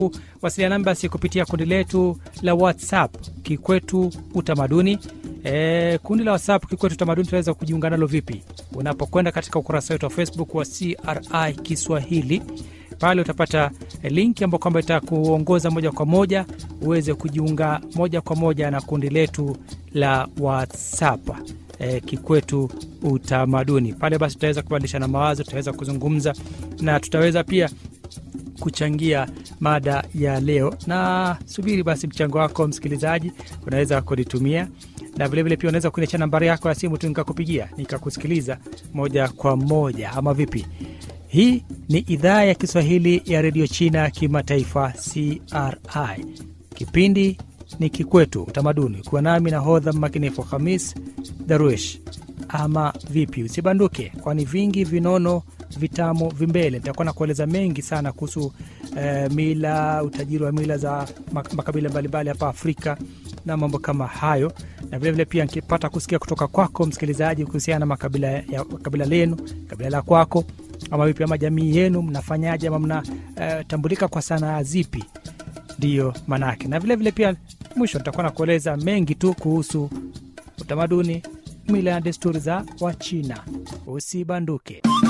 wasiliana nami basi kupitia kundi letu la WhatsApp Kikwetu Utamaduni. E, kundi la WhatsApp Kikwetu Utamaduni tunaweza kujiunga nalo vipi? Unapokwenda katika ukurasa wetu wa Facebook wa CRI Kiswahili, pale utapata linki ambayo kwamba itakuongoza moja kwa moja uweze kujiunga moja kwa moja na kundi letu la WhatsApp e, Kikwetu Utamaduni. Pale basi tutaweza kubadilishana mawazo, tutaweza kuzungumza na tutaweza pia kuchangia mada ya leo, na subiri basi mchango wako msikilizaji, unaweza kunitumia na vilevile pia unaweza kuniachia nambari yako ya simu tu nikakupigia nikakusikiliza moja kwa moja, ama vipi? Hii ni idhaa ya Kiswahili ya redio China kimataifa CRI. Kipindi ni Kikwetu Utamaduni, kuwa nami na hodha mmakinifu Hamis Daruesh. Ama vipi? Usibanduke, kwani vingi vinono vitamu vimbele. Nitakuwa na kueleza mengi sana kuhusu eh, mila, utajiri wa mila za makabila mbalimbali hapa Afrika na mambo kama hayo, na vilevile pia nikipata kusikia kutoka kwako msikilizaji kuhusiana na makabila ya kabila lenu, kabila la kwako, ama vipi, ama jamii yenu mnafanyaje, ama mnatambulika uh, kwa sanaa zipi? Ndiyo manake, na vilevile pia mwisho nitakuwa na kueleza mengi tu kuhusu utamaduni, mila na desturi za Wachina. Usibanduke.